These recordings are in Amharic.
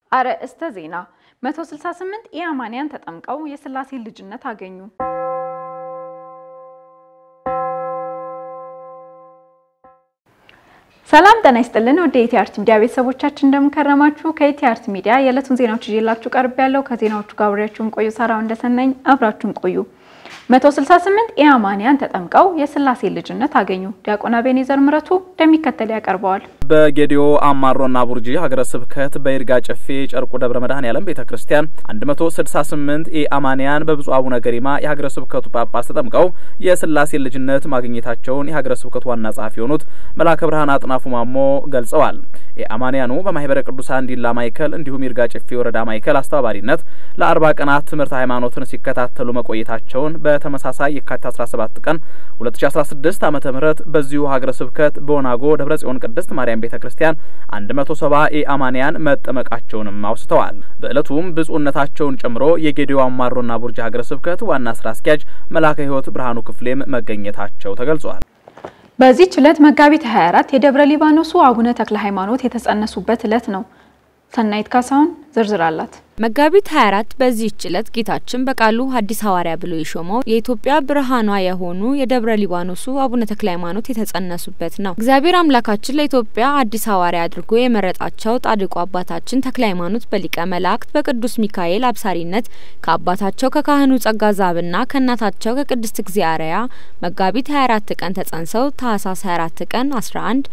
አርዕስተ ዜና 168 ኢአማንያን ተጠምቀው የሥላሴ ልጅነት አገኙ። ሰላም ጤና ይስጥልን። ወደ ኢቲአርት ሚዲያ ቤተሰቦቻችን እንደምንከረማችሁ። ከኢቲአርት ሚዲያ የዕለቱን ዜናዎች ይዤላችሁ ቀርብ ያለው ከዜናዎቹ ጋር አብሬያችሁን ቆዩ። ሳራው እንደሰናኝ አብራችሁን ቆዩ። 168 ኢአማንያን ተጠምቀው የሥላሴ ልጅነት አገኙ። ዲያቆን አቤኔዘር ምረቱ እንደሚከተል ያቀርበዋል። በጌዲዮ አማሮና ቡርጂ ሀገረ ስብከት በይርጋ ጨፌ ጨርቁ ደብረ መድኃኔዓለም ቤተ ክርስቲያን 168 ኢአማንያን በብፁዕ አቡነ ገሪማ የሀገረ ስብከቱ ጳጳስ ተጠምቀው የሥላሴ ልጅነት ማግኘታቸውን የሀገረ ስብከቱ ዋና ጸሐፊ የሆኑት መልአከ ብርሃን አጥናፉ ማሞ ገልጸዋል። ኢአማንያኑ በማህበረ ቅዱሳን ዲላ ማዕከል እንዲሁም ይርጋ ጨፌ ወረዳ ማዕከል አስተባባሪነት ለአርባ ቀናት ትምህርት ሃይማኖትን ሲከታተሉ መቆየታቸውን በተመሳሳይ የካቲት 17 ቀን 2016 ዓ.ም በዚሁ ሀገረ ስብከት በወናጎ ደብረ ጽዮን ቅድስት ማርያም ቤተ ክርስቲያን 170 ኢአማንያን መጠመቃቸውንም አውስተዋል። በዕለቱም ብፁዕነታቸውን ጨምሮ የጌዲዮ አማሮና ቡርጂ ሀገረ ስብከት ዋና ስራ አስኪያጅ መልአከ ሕይወት ብርሃኑ ክፍሌም መገኘታቸው ተገልጿል። በዚህች ዕለት መጋቢት 24 የደብረ ሊባኖሱ አቡነ ተክለ ሃይማኖት የተጸነሱበት ዕለት ነው። ሰናይት ካሳሁን ዝርዝር አላት። መጋቢት 24 በዚህች ዕለት ጌታችን በቃሉ ሐዲስ ሐዋርያ ብሎ የሾመው የኢትዮጵያ ብርሃኗ የሆኑ የደብረ ሊባኖሱ አቡነ ተክለ ሃይማኖት የተጸነሱበት ነው። እግዚአብሔር አምላካችን ለኢትዮጵያ አዲስ ሐዋርያ አድርጎ የመረጣቸው ጻድቁ አባታችን ተክለ ሃይማኖት በሊቀ መላእክት በቅዱስ ሚካኤል አብሳሪነት ከአባታቸው ከካህኑ ጸጋ ዛብና ከእናታቸው ከቅድስት እግዚአርያ መጋቢት 24 ቀን ተጸንሰው ታህሳስ 24 ቀን 11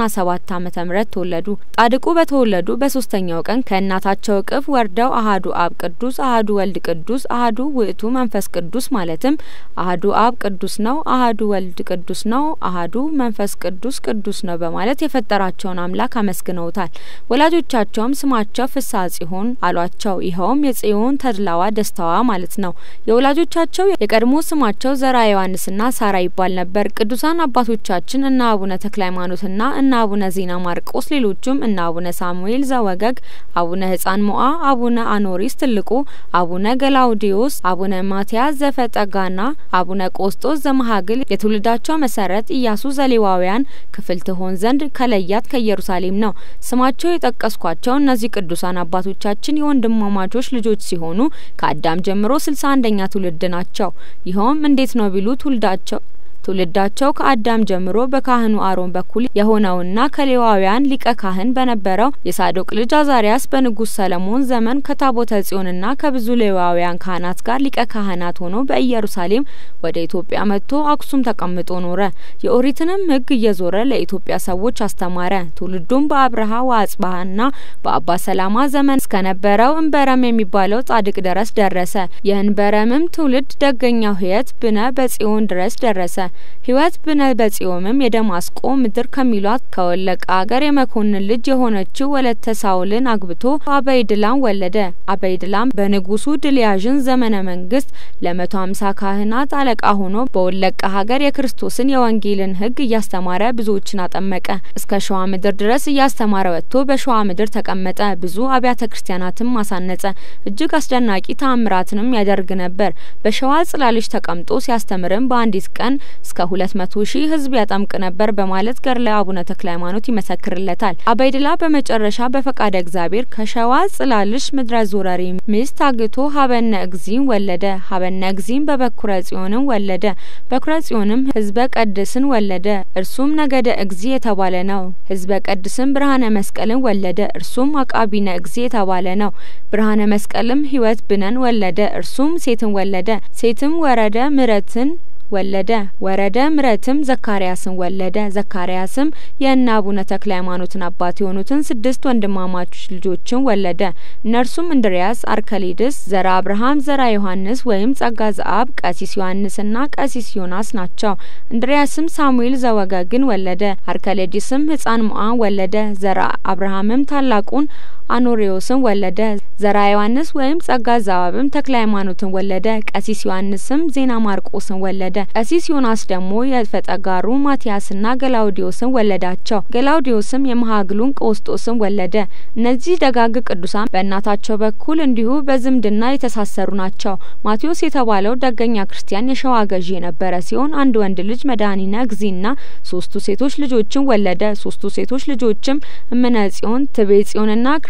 97 ዓመተ ምህረት ተወለዱ። ጻድቁ በተወለዱ በሶስተኛው ቀን ከእናታቸው እቅፍ ወርደው አሃዱ አብ ቅዱስ አሃዱ ወልድ ቅዱስ አሃዱ ውእቱ መንፈስ ቅዱስ ማለትም አሃዱ አብ ቅዱስ ነው፣ አሃዱ ወልድ ቅዱስ ነው፣ አሃዱ መንፈስ ቅዱስ ቅዱስ ነው በማለት የፈጠራቸውን አምላክ አመስግነውታል። ወላጆቻቸውም ስማቸው ፍስሐ ጽዮን አሏቸው። ይኸውም የጽዮን ተድላዋ ደስታዋ ማለት ነው። የወላጆቻቸው የቀድሞ ስማቸው ዘራ ዮሐንስና ሳራ ይባል ነበር። ቅዱሳን አባቶቻችን እነ አቡነ ተክለ ሃይማኖትና እነ አቡነ ዜና ማርቆስ ሌሎቹም እነ አቡነ ሳሙኤል ዘወገግ፣ አቡነ ህጻን ሞአ አቡነ አኖሪስ ትልቁ፣ አቡነ ገላውዲዮስ፣ አቡነ ማቲያስ ዘፈጠጋና አቡነ ቆስጦስ ዘመሀግል የትውልዳቸው መሰረት ኢያሱ ዘሌዋውያን ክፍል ትሆን ዘንድ ከለያት ከኢየሩሳሌም ነው። ስማቸው የጠቀስኳቸው እነዚህ ቅዱሳን አባቶቻችን የወንድማማቾች ልጆች ሲሆኑ ከአዳም ጀምሮ ስልሳ አንደኛ ትውልድ ናቸው። ይኸውም እንዴት ነው ቢሉ ትውልዳቸው ትውልዳቸው ከአዳም ጀምሮ በካህኑ አሮን በኩል የሆነውና ከሌዋውያን ሊቀ ካህን በነበረው የሳዶቅ ልጅ አዛሪያስ በንጉሥ ሰለሞን ዘመን ከታቦተ ጽዮንና ከብዙ ሌዋውያን ካህናት ጋር ሊቀ ካህናት ሆኖ በኢየሩሳሌም ወደ ኢትዮጵያ መጥቶ አክሱም ተቀምጦ ኖረ። የኦሪትንም ሕግ እየዞረ ለኢትዮጵያ ሰዎች አስተማረ። ትውልዱም በአብርሃ ወአጽባሃና በአባ ሰላማ ዘመን እስከነበረው እንበረም የሚባለው ጻድቅ ድረስ ደረሰ። የእንበረምም ትውልድ ደገኛው ህየት ብነ በጽዮን ድረስ ደረሰ። ህይወት ብነ በጽዮምም የደማስቆ ምድር ከሚሏት ከወለቃ ሀገር የመኮንን ልጅ የሆነችው ወለተ ሳውልን አግብቶ አበይድላም ወለደ። አበይድላም በንጉሱ ድልያዥን ዘመነ መንግስት ለመቶ ሀምሳ ካህናት አለቃ ሆኖ በወለቃ ሀገር የክርስቶስን የወንጌልን ህግ እያስተማረ ብዙዎችን አጠመቀ። እስከ ሸዋ ምድር ድረስ እያስተማረ ወጥቶ በሸዋ ምድር ተቀመጠ። ብዙ አብያተ ክርስቲያናትም አሳነጸ። እጅግ አስደናቂ ተአምራትንም ያደርግ ነበር። በሸዋ ጽላልሽ ተቀምጦ ሲያስተምርም በአንዲት ቀን እስከ ሁለት መቶ ሺህ ህዝብ ያጠምቅ ነበር በማለት ገድለ አቡነ ተክለ ሃይማኖት ይመሰክርለታል። አበይድላ በመጨረሻ በፈቃደ እግዚአብሔር ከሸዋ ጽላልሽ ምድረ ዞረሪ ሚስት አግቶ ሀበነ እግዚም ወለደ። ሀበነ እግዚም በበኩረ ጽዮንም ወለደ። በኩረ ጽዮንም ህዝበ ቀድስን ወለደ። እርሱም ነገደ እግዚ የተባለ ነው። ህዝበ ቀድስም ብርሃነ መስቀልን ወለደ። እርሱም አቃቢነ እግዚ የተባለ ነው። ብርሃነ መስቀልም ህይወት ብነን ወለደ። እርሱም ሴትን ወለደ። ሴትም ወረደ ምረትን ወለደ ወረደ ምረትም ዘካርያስን ወለደ። ዘካርያስም የእነ አቡነ ተክለ ሃይማኖትን አባት የሆኑትን ስድስት ወንድማማቾች ልጆችን ወለደ። እነርሱም እንድርያስ፣ አርከሊድስ፣ ዘራ አብርሃም፣ ዘራ ዮሐንስ ወይም ጸጋ ዘአብ፣ ቀሲስ ዮሐንስና ቀሲስ ዮናስ ናቸው። እንድርያስም ሳሙኤል ዘወገግን ወለደ። አርከሌዲስም ህጻን ሞአን ወለደ። ዘራ አብርሃምም ታላቁን አኖሬዎስን ወለደ። ዘራ ዮሐንስ ወይም ጸጋ ዘአብም ተክለ ሃይማኖትን ወለደ። ቀሲስ ዮሐንስም ዜና ማርቆስን ወለደ። ቀሲስ ዮናስ ደግሞ የፈጠጋሩ ማቲያስና ገላውዲዮስን ወለዳቸው። ገላውዲዮስም የመሀግሉን ቀውስጦስን ወለደ። እነዚህ ደጋግ ቅዱሳን በእናታቸው በኩል እንዲሁ በዝምድና የተሳሰሩ ናቸው። ማቴዎስ የተባለው ደገኛ ክርስቲያን የሸዋ ገዢ የነበረ ሲሆን አንድ ወንድ ልጅ መድኃኒነ እግዚእና ሶስቱ ሴቶች ልጆችን ወለደ። ሶስቱ ሴቶች ልጆችም እምነ ጽዮን፣ ትቤ ጽዮንና ክርስ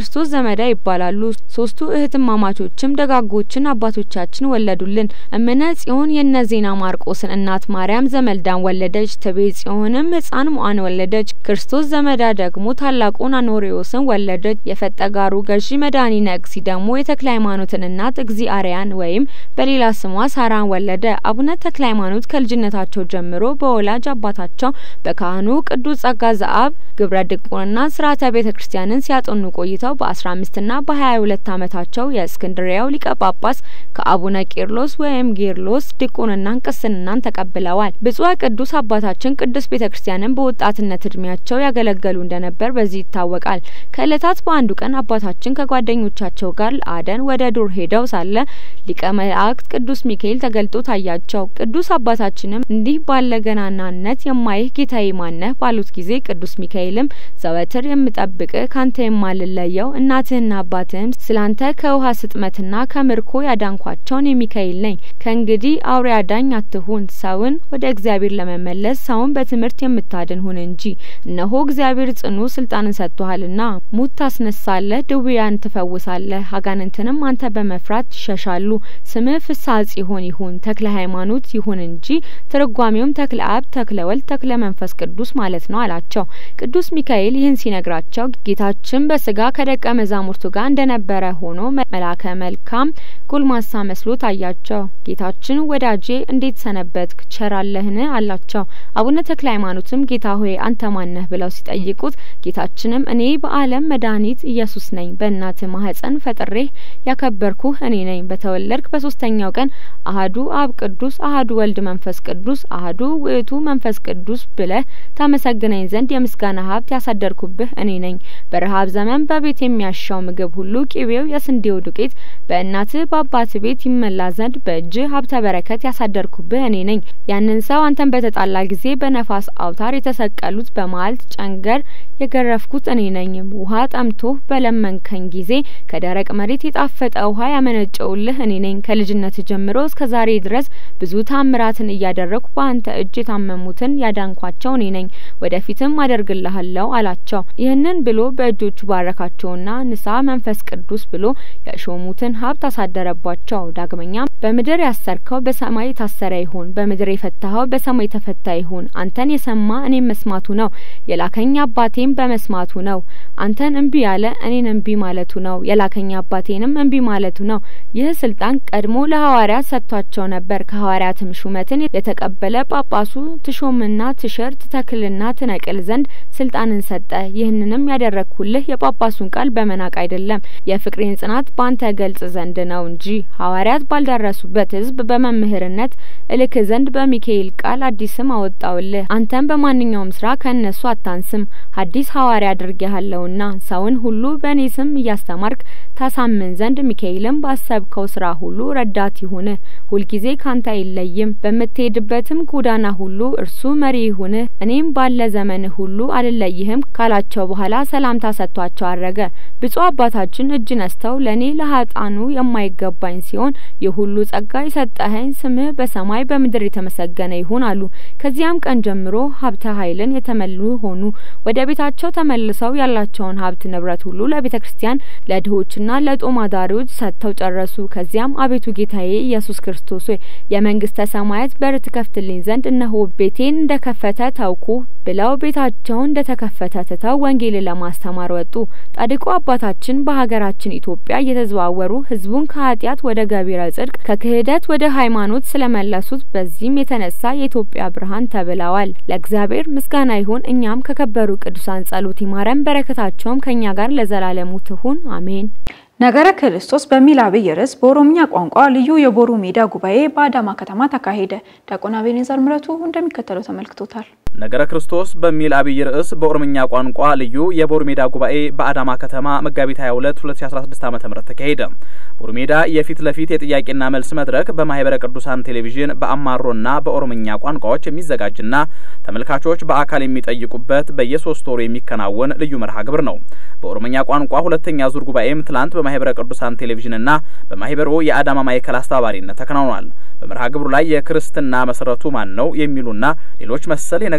የክርስቶስ ዘመዳ ይባላሉ። ሶስቱ እህትማማቾችም ደጋጎችን አባቶቻችን ወለዱልን። እምነ ጽዮን የነ ዜና ማርቆስን እናት ማርያም ዘመልዳን ወለደች። ትቤ ጽዮንም ሕፃን ሞአን ወለደች። ክርስቶስ ዘመዳ ደግሞ ታላቁን አኖሬዎስን ወለደች። የፈጠጋሩ ገዢ መድኃኒ ነግሲ ደግሞ የተክለ ሃይማኖትን እናት እግዚአርያን ወይም በሌላ ስሟ ሳራን ወለደ። አቡነ ተክለ ሃይማኖት ከልጅነታቸው ጀምሮ በወላጅ አባታቸው በካህኑ ቅዱስ ጸጋ ዘአብ ግብረ ድቁንና ስርዓተ ቤተ ክርስቲያንን ሲያጠኑ ቆይተው በአስራ አምስትና በሀያ ሁለት አመታቸው የእስክንድሪያው ሊቀ ጳጳስ ከአቡነ ቄርሎስ ወይም ጌርሎስ ድቁንናን ቅስንናን ተቀብለዋል። ብጹዕ ቅዱስ አባታችን ቅዱስ ቤተ ክርስቲያንን በወጣትነት እድሜያቸው ያገለገሉ እንደነበር በዚህ ይታወቃል። ከእለታት በአንዱ ቀን አባታችን ከጓደኞቻቸው ጋር ለአደን ወደ ዱር ሄደው ሳለ ሊቀ መላእክት ቅዱስ ሚካኤል ተገልጦ ታያቸው። ቅዱስ አባታችንም እንዲህ ባለ ገናናነት የማይህ ጌታዬ ማነህ ባሉት ጊዜ ቅዱስ ሚካኤልም ዘወትር የምጠብቅህ ካንተ የማልለየው እናትህና አባትህም ስላንተ ከውሃ ስጥመትና ከምርኮ ያዳንኳቸውን የሚካኤል ነኝ። ከእንግዲህ አውሬ አዳኝ አትሁን፣ ሰውን ወደ እግዚአብሔር ለመመለስ ሰውን በትምህርት የምታድን ሁን እንጂ። እነሆ እግዚአብሔር ጽኑ ስልጣንን ሰጥቶሃልና ሙት ታስነሳለህ፣ ድውያን ትፈውሳለህ፣ አጋንንትንም አንተ በመፍራት ይሸሻሉ። ስምህ ፍስሐ ጽዮን ይሁን ተክለ ሃይማኖት ይሁን እንጂ ትርጓሜውም ተክለ አብ፣ ተክለ ወልድ፣ ተክለ መንፈስ ቅዱስ ማለት ነው አላቸው። ቅዱስ ሚካኤል ይህን ሲነግራቸው ጌታችን በስጋ ከደቀ መዛሙርቱ ጋር እንደነበረ ሆኖ መላከ መልካም ጎልማሳ መስሎ ታያቸው። ጌታችን ወዳጄ እንዴት ሰነበትክ ቸራለህን አላቸው። አቡነ ተክለ ሃይማኖትም ጌታ ሆይ አንተ ማነህ ብለው ሲጠይቁት ጌታችንም እኔ በዓለም መድኃኒት ኢየሱስ ነኝ። በእናት ማህፀን ፈጥሬህ ያከበርኩህ እኔ ነኝ። በተወለድክ በሶስተኛው ቀን አህዱ አብ ቅዱስ፣ አህዱ ወልድ መንፈስ ቅዱስ፣ አህዱ ውእቱ መንፈስ ቅዱስ ብለህ ታመሰግነኝ ዘንድ የምስጋና ሀብት ያሳደርኩብህ እኔ ነኝ። በረሀብ ዘመን በቤት የሚያሻው ምግብ ሁሉ ቂቤው የስንዴው ዱቄት በእናትህ በአባት ቤት ይመላ ዘንድ በእጅህ ሀብተ በረከት ያሳደርኩብህ እኔ ነኝ። ያንን ሰው አንተን በተጣላ ጊዜ በነፋስ አውታር የተሰቀሉት በመዓልት ጨንገር የገረፍኩት እኔ ነኝ። ውሃ ጠምቶህ በለመንከኝ ጊዜ ከደረቅ መሬት የጣፈጠ ውሃ ያመነጨውልህ እኔ ነኝ። ከልጅነት ጀምሮ እስከ ዛሬ ድረስ ብዙ ታምራትን እያደረግኩ በአንተ እጅ የታመሙትን ያዳንኳቸው እኔ ነኝ። ወደፊትም አደርግልሃለሁ አላቸው። ይህንን ብሎ በእጆቹ ባረካቸውና ንስሐ መንፈስ ቅዱስ ብሎ የሾሙትን ሀብት አሳደረባቸው። ዳግመኛም በምድር ያሰርከው በሰማይ የታሰረ ይሁን፣ በምድር የፈታኸው በሰማይ የተፈታ ይሁን። አንተን የሰማ እኔም መስማቱ ነው፣ የላከኝ አባቴም በመስማቱ ነው። አንተን እምቢ ያለ እኔን እምቢ ማለቱ ነው፣ የላከኝ አባቴንም እምቢ ማለቱ ነው። ይህ ስልጣን ቀድሞ ለሐዋርያት ሰጥቷቸው ነበር። ከሐዋርያትም ሹመትን የተቀበለ ጳጳሱ ትሾምና ትሽር ትተክልና ትነቅል ዘንድ ስልጣንን ሰጠ። ይህንንም ያደረግኩልህ የጳጳሱን ቃል በመናቅ አይደለም፣ የፍቅሬን ጽናት ባንተ ገልጽ ዘንድ ነው እንጂ ሐዋርያት ባልደረሱበት ሕዝብ በመምህርነት እልክ ዘንድ በሚካኤል ቃል አዲስ ስም አወጣውልህ። አንተም በማንኛውም ስራ ከእነሱ አታንስም፣ ሐዲስ ሐዋርያ አድርጌሃለሁና ሰውን ሁሉ በእኔ ስም እያስተማርክ ታሳምን ዘንድ ሚካኤልም ባሰብከው ስራ ሁሉ ረዳት ይሁንህ፣ ሁልጊዜ ካንተ አይለይም። በምትሄድበትም ጎዳና ሁሉ እርሱ መሪ ይሁንህ። እኔም ባለ ዘመንህ ሁሉ አልለይህም ካላቸው በኋላ ሰላምታ ሰጥቷቸው አረገ። ብፁዕ አባታችን እጅ ነስተው ለእኔ ለሀጣኑ የማይገባኝ ሲሆን ይህ ሁሉ ጸጋ የሰጠኸኝ ስምህ በሰማይ በምድር የተመሰገነ ይሁን አሉ። ከዚያም ቀን ጀምሮ ሀብተ ኃይልን የተመሉ ሆኑ። ወደ ቤታቸው ተመልሰው ያላቸውን ሀብት ንብረት ሁሉ ለቤተ ክርስቲያን ለድሆችና ለጦም አዳሪዎች ሰጥተው ጨረሱ። ከዚያም አቤቱ ጌታዬ ኢየሱስ ክርስቶስ ሆይ የመንግስተ ሰማያት በር ትከፍትልኝ ዘንድ እነሆ ቤቴን እንደከፈተ ተውኩ ብለው ቤታቸውን እንደተከፈተ ትተው ወንጌልን ለማስተማር ወጡ። ጻድቁ አባታችን በሀገራችን ኢትዮጵያ እየተዘዋወሩ ህዝቡን ከኃጢአት ወደ ገቢረ ጽድቅ ከክህደት ወደ ሃይማኖት ስለመለሱት በዚህም የተነሳ የኢትዮጵያ ብርሃን ተብለዋል። ለእግዚአብሔር ምስጋና ይሁን። እኛም ከከበሩ ቅዱሳን ጸሎት ይማረን፣ በረከታቸውም ከእኛ ጋር ለዘላለሙ ትሁን አሜን። ነገረ ክርስቶስ በሚል አብይ ርዕስ በኦሮምኛ ቋንቋ ልዩ የቦሩ ሜዳ ጉባኤ በአዳማ ከተማ ተካሄደ። ዲያቆን አቤኔዘር ምረቱ እንደሚከተለው ተመልክቶታል። ነገረ ክርስቶስ በሚል አብይ ርዕስ በኦሮምኛ ቋንቋ ልዩ የቦሩ ሜዳ ጉባኤ በአዳማ ከተማ መጋቢት 22 2016 ዓ.ም ተካሄደ። ቦሩ ሜዳ የፊት ለፊት የጥያቄና መልስ መድረክ በማህበረ ቅዱሳን ቴሌቪዥን በአማሮና በኦሮምኛ ቋንቋዎች የሚዘጋጅና ተመልካቾች በአካል የሚጠይቁበት በየሶስት ወሩ የሚከናወን ልዩ መርሃ ግብር ነው። በኦሮምኛ ቋንቋ ሁለተኛ ዙር ጉባኤም ትላንት በማህበረ ቅዱሳን ቴሌቪዥንና በማህበሩ የአዳማ ማዕከል አስተባባሪነት ተከናውኗል። በመርሃ ግብሩ ላይ የክርስትና መሰረቱ ማን ነው የሚሉና ሌሎች መሰል የነገ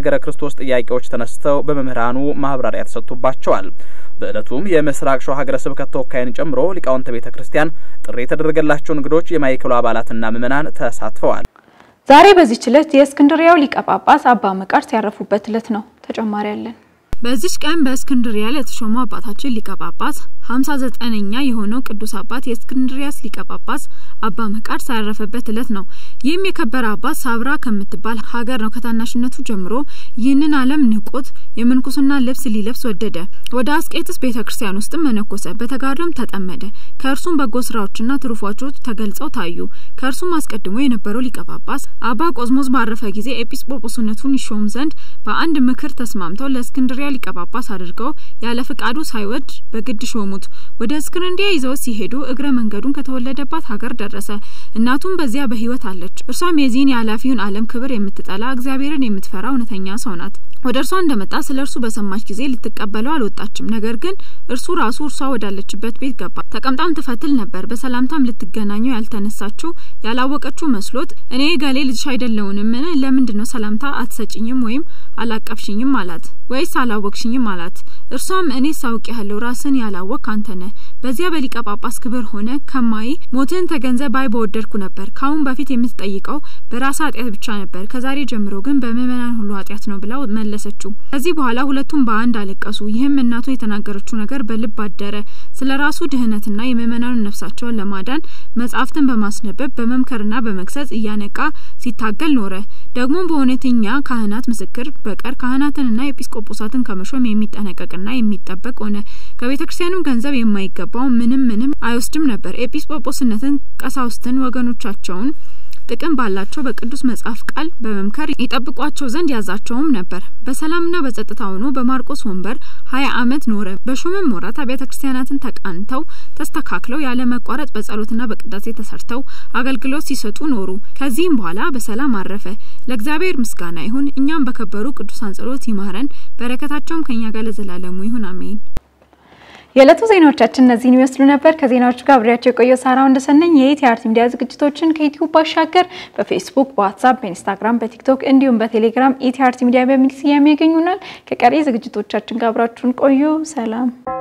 የነገረ ክርስቶስ ጥያቄዎች ተነስተው በመምህራኑ ማብራሪያ ተሰጥቶባቸዋል። በዕለቱም የምስራቅ ሸዋ ሀገረ ስብከት ተወካይን ጨምሮ ሊቃውንተ ቤተ ክርስቲያን ጥሪ የተደረገላቸው እንግዶች፣ የማዕከሉ አባላትና ምዕመናን ተሳትፈዋል። ዛሬ በዚህች ዕለት የእስክንድሪያው ሊቀ ጳጳስ አባ መቃርስ ያረፉበት ዕለት ነው። ተጨማሪ ያለን በዚች ቀን በእስክንድሪያ ለተሾመው አባታችን ሊቀ ጳጳስ ሀምሳ ዘጠነኛ የሆነው ቅዱስ አባት የእስክንድሪያስ ሊቀ ጳጳስ አባ መቃርስ ያረፈበት ዕለት ነው። ይህም የከበረ አባት ሳብራ ከምትባል ሀገር ነው። ከታናሽነቱ ጀምሮ ይህንን ዓለም ንቆት የምንኩስና ልብስ ሊለብስ ወደደ። ወደ አስቄጥስ ቤተ ክርስቲያን ውስጥም መነኮሰ። በተጋድሎም ተጠመደ። ከእርሱም በጎ ስራዎችና ትሩፋቶች ተገልጸው ታዩ። ከእርሱም አስቀድሞ የነበረው ሊቀ ጳጳስ አባ ቆዝሞዝ ባረፈ ጊዜ ኤጲስቆጶስነቱን ይሾም ዘንድ በአንድ ምክር ተስማምተው ለእስክንድሪያ ሊቀ ጳጳስ አድርገው ያለ ፍቃዱ ሳይወድ በግድ ሾሙት። ወደ እስክንድሪያ ይዘው ሲሄዱ እግረ መንገዱን ከተወለደባት ሀገር ደረሰ። እናቱም በዚያ በሕይወት አለች። እርሷም የዚህን የኃላፊውን ዓለም ክብር የምትጠላ እግዚአብሔርን የምትፈራ እውነተኛ ሰው ናት። ወደ እርሷ እንደመጣ ስለ እርሱ በሰማች ጊዜ ልትቀበለው አልወጣችም። ነገር ግን እርሱ ራሱ እርሷ ወዳለችበት ቤት ገባ። ተቀምጣም ትፈትል ነበር። በሰላምታም ልትገናኘው ያልተነሳችው ያላወቀችው መስሎት እኔ ገሌ ልጅሽ አይደለውንምን? ለምንድን ነው ሰላምታ አትሰጭኝም ወይም አላቀፍሽኝም አላት። ወይስ አላወቅሽኝም አላት። እርሷም እኔ ሳውቅ ያለው ራስን ያላወቅ አንተ ነህ። በዚያ በሊቀ ጳጳስ ክብር ሆነ ከማይ ሞትን ተገንዘብ ባይ በወደድኩ ነበር። ካሁን በፊት የምትጠይቀው በራስ ኃጢአት ብቻ ነበር፣ ከዛሬ ጀምሮ ግን በምእመናን ሁሉ ኃጢአት ነው ብላ መለሰችው። ከዚህ በኋላ ሁለቱም በአንድ አለቀሱ። ይህም እናቱ የተናገረችው ነገር በልብ አደረ። ስለ ራሱ ድህነትና የምእመናኑን ነፍሳቸውን ለማዳን መጻሕፍትን በማስነበብ በመምከርና በመግሰጽ እያነቃ ሲታገል ኖረ። ደግሞም በእውነተኛ ካህናት ምስክር በቀር ካህናትንና ኤጲስቆጶሳትን ከመሾም የሚጠነቀቅና የሚጠበቅ ሆነ። ከቤተ ክርስቲያንም ገንዘብ የማይገባው ምንም ምንም አይወስድም ነበር። ኤጲስቆጶስነትን፣ ቀሳውስትን ወገኖቻቸውን ጥቅም ባላቸው በቅዱስ መጽሐፍ ቃል በመምከር ይጠብቋቸው ዘንድ ያዛቸውም ነበር። በሰላምና በጸጥታ ሆኖ በማርቆስ ወንበር ሀያ ዓመት ኖረ። በሹምም ወራት አብያተ ክርስቲያናትን ተቃንተው ተስተካክለው ያለ መቋረጥ በጸሎትና በቅዳሴ ተሰርተው አገልግሎት ሲሰጡ ኖሩ። ከዚህም በኋላ በሰላም አረፈ። ለእግዚአብሔር ምስጋና ይሁን። እኛም በከበሩ ቅዱሳን ጸሎት ይማረን፣ በረከታቸውም ከእኛ ጋር ለዘላለሙ ይሁን አሜን። የዕለቱ ዜናዎቻችን እነዚህን ይመስሉ ነበር። ከዜናዎቹ ጋር አብሬያቸው የቆየው ሳራው እንደሰነኝ የኢቲአርት ሚዲያ ዝግጅቶችን ከዩቲዩብ ባሻገር በፌስቡክ፣ በዋትሳፕ፣ በኢንስታግራም፣ በቲክቶክ እንዲሁም በቴሌግራም ኢቲአርት ሚዲያ በሚል ስያሜ ያገኙናል። ከቀሪ ዝግጅቶቻችን ጋር አብራችሁን ቆዩ። ሰላም